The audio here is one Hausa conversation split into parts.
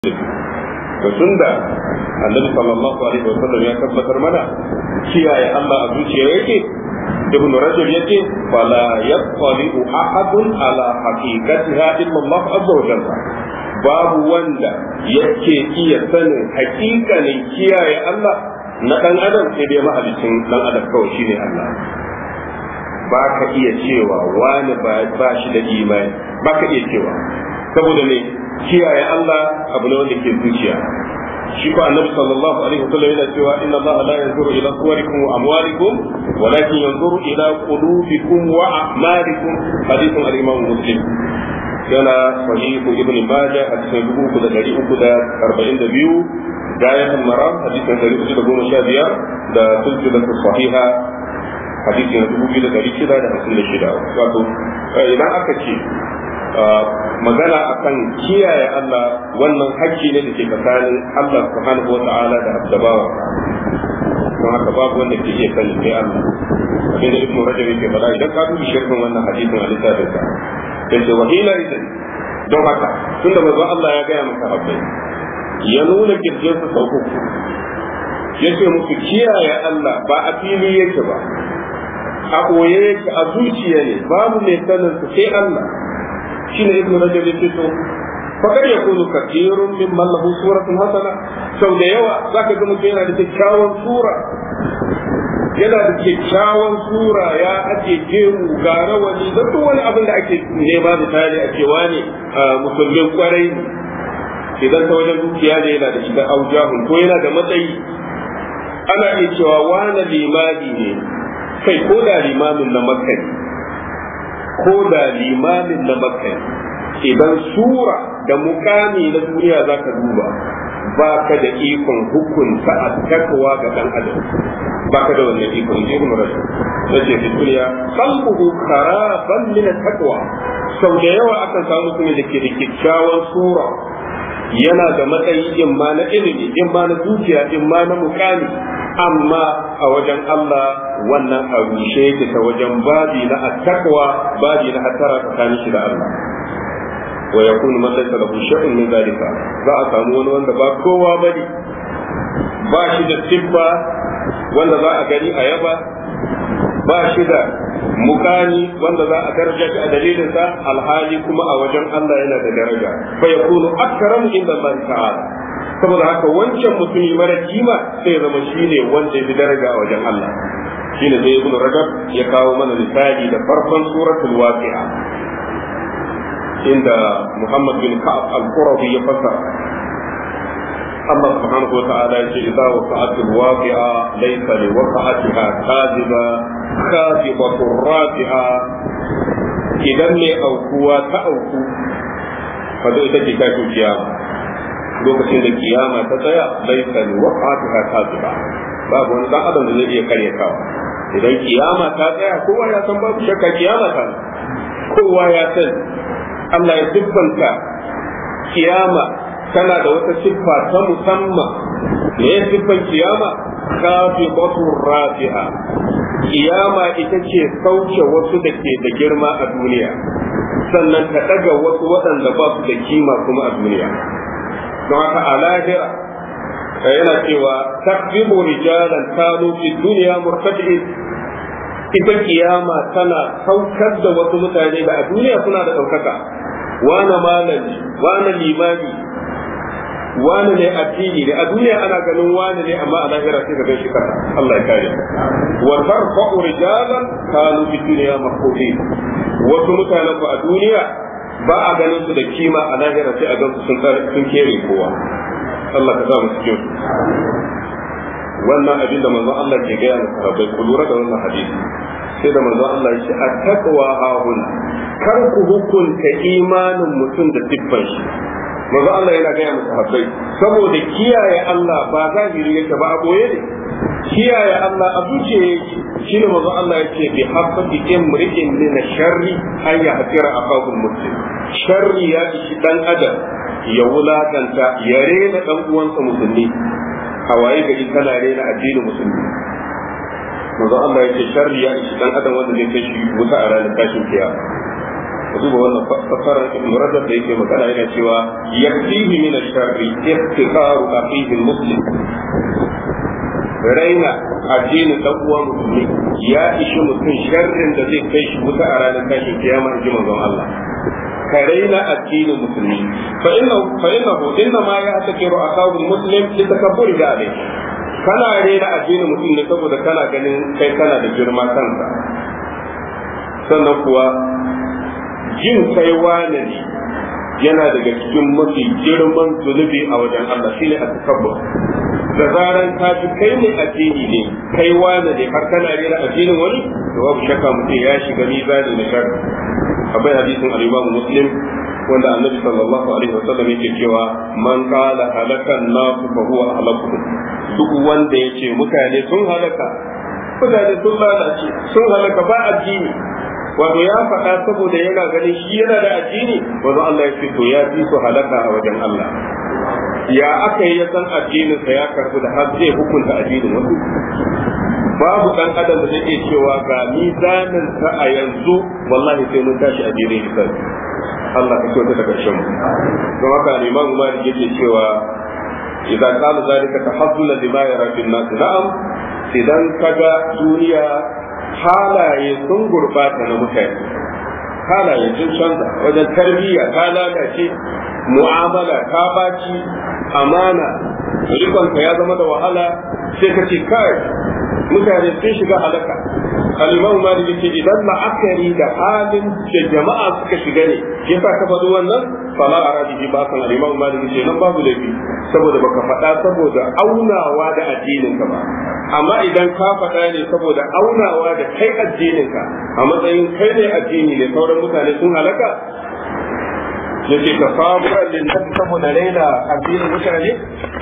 to tunda annabi sallallahu alaihi wa sallam ya tabbatar mana kiyaye Allah a zuciya yake ibn rajab yace fala yattali'u ahadun ala haqiqatiha illa Allah azza wa jalla babu wanda yake iya sanin hakikanin kiyaye Allah na dan adam sai dai mahalicin dan adam kawai shine Allah ba ka iya cewa wani ba shi da imani ba ka iya cewa saboda ne kiyaye Allah abu ne wanda ke zuciya shi ko annabi sallallahu alaihi wasallam yana cewa inna Allah la yanzuru ila suwarikum wa amwalikum walakin yanzuru ila qulubikum wa a'malikum hadithun al-imam muslim yana sahihu ibn majah hadisin dubu uku da dari uku da arba'in da biyu gayat al-maram hadisin dari uku da goma sha biyar da silsilatu sahiha hadisi na dubu biyu da dari shida da hamsin da shida wato idan aka ce magana akan kiyaye Allah wannan hakki ne da ke tsakanin Allah subhanahu wata'ala da abdabawa don haka babu wanda ke iya sani sai Allah abinda ibn rajab yake faɗa idan ka dubi shirkin wannan hadisin a littafin sa yace wa hina idan don haka tunda manzo Allah ya gaya maka habbai ya nuna kirjin sa sau uku yace musu kiyaye Allah ba a fili yake ba a koye yake a zuciya ne babu mai sanin sai Allah shine ibnu rajab yake to fakar ya kunu kathirun min man lahu suratun hasana sau da yawa zaka ga mutum yana da kyakkyawan sura yana da kyakkyawan sura ya ake gemu ga rawani da duk wani abin da ake nema misali a cewa ne musulmin kwarai idan ta wajen dukiya ne yana da shiga aujahun ko yana da matsayi ana iya cewa wani limami ne kai ko da limamin na makka ne ko da limamin na makka idan sura da mukami na duniya za ka duba ba ka da ikon hukunta a takwa ga dan adam ba ka da wannan ikon ji mu rasu na ce fi duniya qalbuhu kharaban min takwa sau da yawa akan samu mutumin da ke da kyakkyawan sura yana da matsayi in ma na ilimi in ma na dukiya in ma na mukami amma a wajen Allah wannan a rushe yake ta wajen babi na attaqwa babi na hatara tsakanin shi da Allah wa yakunu man laysa lahu shay'un min zalika za a samu wani wanda ba kowa bane ba shi da siffa wanda za a gani a yaba ba shi da mukani wanda za a daraja shi a dalilin sa alhali kuma a wajen Allah yana da daraja fa yakunu akramu inda Allah ta'ala saboda haka wancan mutumi mara kima sai zama shine wanda ya fi daraja a wajen Allah shine sai ibn rajab ya kawo mana misali da farkon suratul waqi'a inda muhammad bin ka'ab al-qurabi ya fassara Allah subhanahu wa ta'ala ya ce idza waqa'atul waqi'a laysa li waqa'atiha kadhiba khafidatu rafi'a idan ne aukuwa ta auku fa ita ce ta kiyama lokacin da kiyama ta tsaya laisa li waqatiha kadhiba babu wani dan adam da zai iya karya kawa idan kiyama ta tsaya kowa ya san babu shakka kiyama ta kowa ya san Allah ya siffanta kiyama tana da wata siffa ta musamman me ya siffan kiyama kafibatu rafi'a kiyama ita ce sauke wasu da ke da girma a duniya sannan ta daga wasu waɗanda ba su da kima kuma a duniya don haka a lahira yana cewa takbibu rijalan kanu fi duniya murtadi'in ita kiyama tana saukar da wasu mutane da a duniya suna da ɗaukaka wane malami wane limami wane ne addini ne a duniya ana ganin wane ne amma a lahira sai ka gan shi kasa Allah ya kare wa tarfa'u rijalan kanu fi duniya mahfuzin wasu mutanen ku a duniya ba a ganin su da kima a lahira sai a gan su sun kere kowa Allah ka sa mu cikin wannan abin da manzon Allah ke gaya mu sahabbai ku lura da wannan hadisi sai da manzon Allah ya ce attaqwa hahuna kar ku hukunta imanin mutum da siffan shi manzon Allah yana gaya mu sahabbai saboda kiyaye Allah ba zahiri yake ba a boye ne kiyaye Allah a zuciya yake shine manzon Allah ya ce bi habbati imri'in min sharri an yahtira aqabul muslim sharri ya ishi dan adam ya wulakanta ya rena dan uwansa musulmi a waye gari kana rena addinin musulmi manzo Allah ya ce sharri ya ishi dan adam wanda zai kai shi wuta a ranar tashin kiyama duba wannan fasarar ibn rajab da yake magana yana cewa yakfihi min ash-sharri iftiqaru akhihi muslim raina addinin dan uwa musulmi ya ishi mutum sharrin da zai kai shi wuta a ranar tashin kiyama in ji manzon Allah ka raina addinin musulmi fa inna fa innahu inna ma ya takiru akahu muslim li takabburi da alai kana raina addinin mutum ne saboda kana ganin kai kana da girma kansa sannan kuwa jin kai wane ne yana daga cikin mafi girman zunubi a wajen Allah shine a takabbur da zaran ka ji kai ne addini ne kai wane ne har kana rera addinin wani to babu shakka mutum ya shiga mizani na sharri akwai hadisin al-Imam Muslim wanda Annabi sallallahu alaihi wasallam yake cewa man qala halakan nasu fa huwa ahlaku duk wanda yace mutane sun halaka mutane sun lalace sun halaka ba addini wato ya faɗa saboda yana ganin shi yana da addini wato Allah ya ce to ya fi su halaka a wajen Allah ya aka yi ya san addininsa ya karbi da har zai hukunta addinin wasu babu dan adam da zai iya cewa ga mizanin sa a yanzu wallahi sai mun tashi addinin hisabi Allah ka kyauta da karshen mu don haka Imam Malik yake cewa idan qala zalika tahazzula lima yara fil nas na'am idan kaga duniya halaye sun gurbata na mutane halaye sun canza wajen tarbiyya ta lalace mu'amala ta baci amana rikonka ya zama da wahala sai ka ce kai mutane sun shiga halaka al-imam malik yace idan la'akari da halin da jama'a suka shiga ne yasa ka faɗi wannan fala aradi bi ba san al-imam malik yace nan babu laifi saboda baka faɗa saboda aunawa da addinin ka ba amma idan ka faɗa ne saboda aunawa da kai addinin ka a matsayin kai ne addini ne sauran mutane sun halaka yace ka saburan lin saboda raina addinin mutane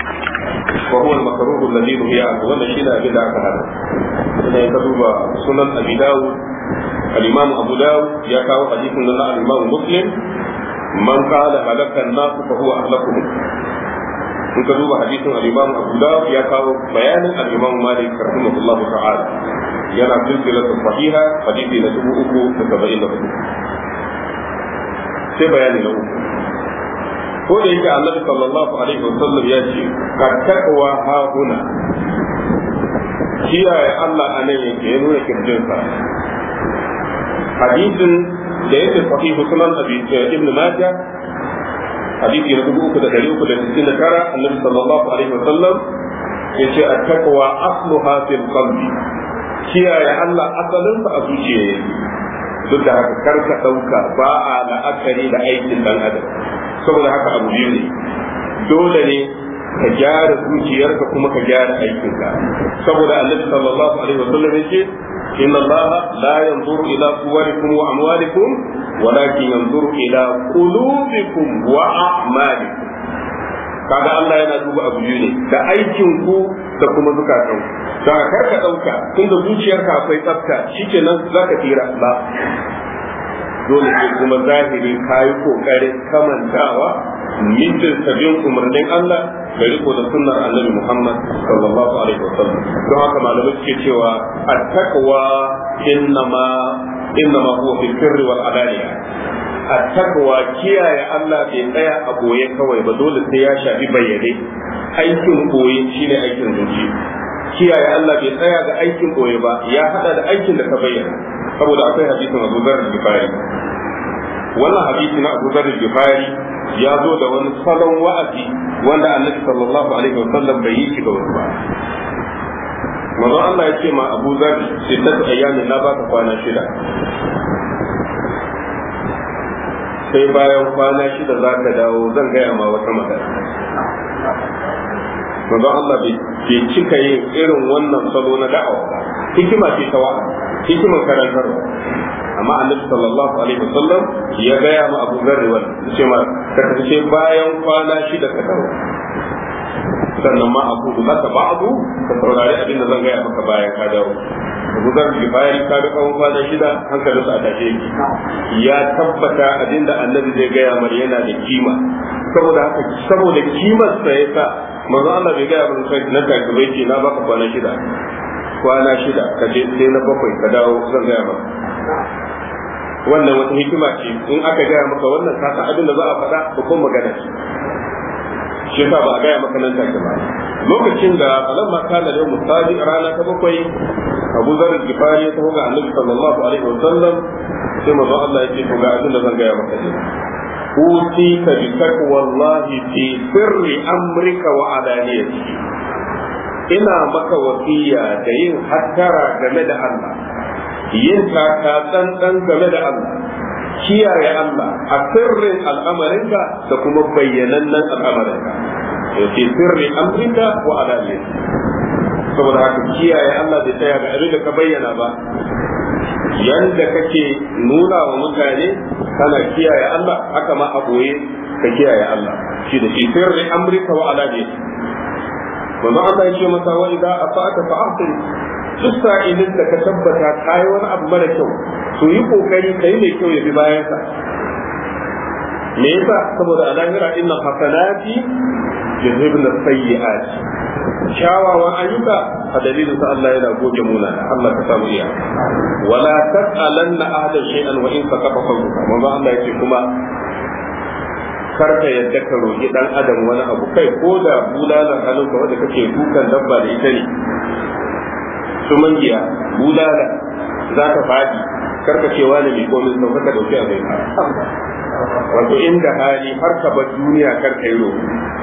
وهو المكروه الذي نهي عنه ولا شيء أبي ذاك هذا إذا يكتب سنن أبي داود الإمام أبو داود يكاو حديث من الإمام مسلم من قال هلك الناس فهو أهلكهم in ka duba hadisin al-Imam Abu Dawud ya kawo bayanin al-Imam Malik rahimahullahu ta'ala yana silsilatu sahiha hadisi na dubu uku da saba'in da hudu sai bayani na uku ko da yake annabi sallallahu alaihi wa sallam ya ce ka takwa ha huna kiyaye Allah a nan yake ya nuna kirjinsa hadisin da yake sahihu sunan abi ibn majah hadisi na dubu uku da dari uku da sittin da tara annabi sallallahu alaihi wa sallam ya ce a takwa asluha fil qalbi kiyaye Allah asalinsa a zuciya yake duk da haka karka ɗauka ba a la'akari da aikin dan adam saboda haka abu biyu ne dole ne ka gyara zuciyarka kuma ka gyara aikinka saboda annabi sallallahu alaihi wasallam yace inna allaha la yanzuru ila suwarikum wa amwalikum walakin yanzuru ila qulubikum wa a'malikum kaga Allah yana duba abu biyu ne da aikin ku da kuma zukatan da kar ka dauka tunda zuciyarka akwai tsafta shikenan zaka tira ba dole sai kuma zahiri kayi kokarin kamantawa mitin sabin umarnin Allah da riko da sunnar annabi Muhammad sallallahu alaihi wasallam don haka malamai suke cewa at-taqwa innama innama huwa fi sirri wal alaniya at-taqwa kiyaye Allah bai tsaya a boye kawai ba dole sai ya shafi bayyane aikin boye shine aikin zuci kiyaye Allah bai tsaya ga aikin boye ba ya hada da aikin da ka bayyana saboda akwai hadisin Abu Dharr al-Ghifari wannan hadisi na Abu Dharr al-Ghifari ya zo da wani salon wa'azi wanda Annabi sallallahu alaihi wasallam bai yi shi ga wasu ba manzon Allah ya ce ma Abu Dharr sittatu ayyamin na baka kwana shida sai bayan kwana shida za ka dawo zan gaya ma wata magana manzon Allah bai cika yin irin wannan salo na da'awa hikima ce ta wa'azi hikimar karantarwa amma annabi sallallahu alaihi wasallam ya gaya ma Abu Dharr wannan ce ma ka tafi bayan kwana shida ka dawo sannan ma abu da zaka ba'du ka saurari abin da zan gaya maka bayan ka dawo Abu Dharr bayan ka ga kawon kwana shida hankalin sa a tashe yake ya tabbata abin da annabi zai gaya mar yana da kima saboda haka saboda kimar sa yasa manzo Allah bai gaya mana sai na take bai ce na baka kwana shida kwana shida ka je sai na bakwai ka dawo zan gaya maka wannan wata hikima ce in aka gaya maka wannan ka san abin da za a faɗa ko kuma magana ce shi yasa ba a gaya maka nan take ba lokacin da falamma kana da musali rana ta bakwai Abu Zar Gifari ya taho ga Annabi sallallahu alaihi wa sallam sai manzo Allah ya ce to ga abin da zan gaya maka ne utika bi taqwallahi fi sirri amrika wa alaniyati ina maka wasiya da yin hattara game da Allah yin taka tsantsan game da Allah kiyaye Allah a sirrin al'amarinka da kuma bayyanannen al'amarinka fi sirri amrika wa alaniyati saboda haka kiyaye Allah bai tsaya ga abin da ka bayyana ba yanda kake nuna wa mutane kana kiyaye Allah haka ma a boye ka kiyaye Allah shi da shi sirri amrika wa alaniyati manzo Allah ya ce masa wa idza asa'ata fa ahsin duk sa'ilin da ka tabbata kai wani abu mara kyau to yi kokari kai mai kyau ya bi bayan sa me yasa saboda a lahira inna hasanati yuzhibun sayyi'at kyawawan ayyuka a dalilin sa Allah yana goge muna Allah ka samu iya wala tas'alanna ahadan shay'an wa in saqafa qawluka manzo Allah yace kuma kar ka yadda ka roƙi dan adam wani abu kai ko da bulalan hannunka wanda kake dukan dabba da ita ne su mangiya bulala za ka faɗi kar ka ce wani mai komai sau ka dauki a zai wato inda hali har ka bar duniya kar ka yi roƙo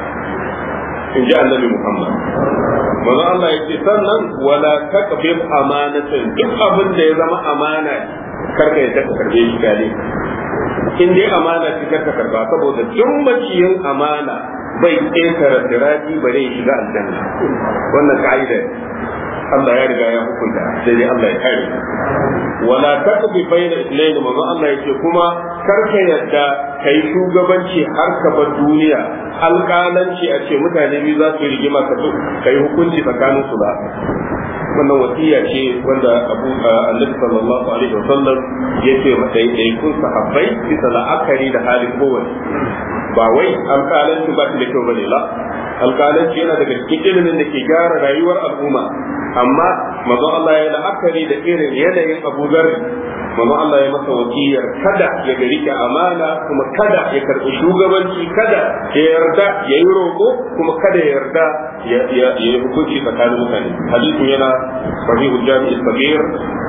in ji annabi Muhammad manzo Allah ya ce sannan wala taqbib amanatan duk abin da ya zama amana kar ka yadda ka karbe shi gale in dai amana ce kar ka karba saboda duk maciyin amana bai ƙetare sirati bare ya shiga aljanna wannan ka'ida Allah ya riga ya hukunta sai dai Allah ya kare wala taqbi bayna ithnayn manzo Allah yake kuma kar ka yadda kai shugabanci har ka bar duniya alƙalanci a ce mutane biyu za su yi rigima ka kai hukunci tsakanin su ba wannan wasiya ce wanda Abu Annabi sallallahu alaihi wasallam yace mata dai kun sahabbai bisa la'akari da halin kowanne ba wai alƙalanci ba shi da kyau bane la alƙalanci yana daga cikin ilimin da ke gyara rayuwar al'umma amma manzo Allah ya la'akari da irin yanayin Abu Dharr manzo Allah ya masa wasiyar kada ya gari ka amana kuma kada ya karɓi shugabanci kada ya yarda ya yi roƙo kuma kada ya yarda ya yi hukunci tsakanin mutane hadisin yana sahihul jami'i sabir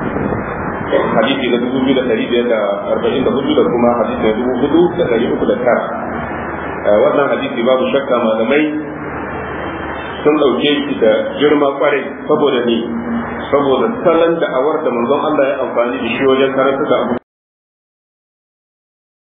hadisi na dubu biyu da ɗari biyar da arba'in da hudu da kuma hadisi na dubu hudu da ɗari uku da tara wannan hadisi babu shakka malamai sun ɗauke shi da girma kwarai saboda ne saboda salon da'awar da manzon Allah ya amfani da shi wajen karanta da Abu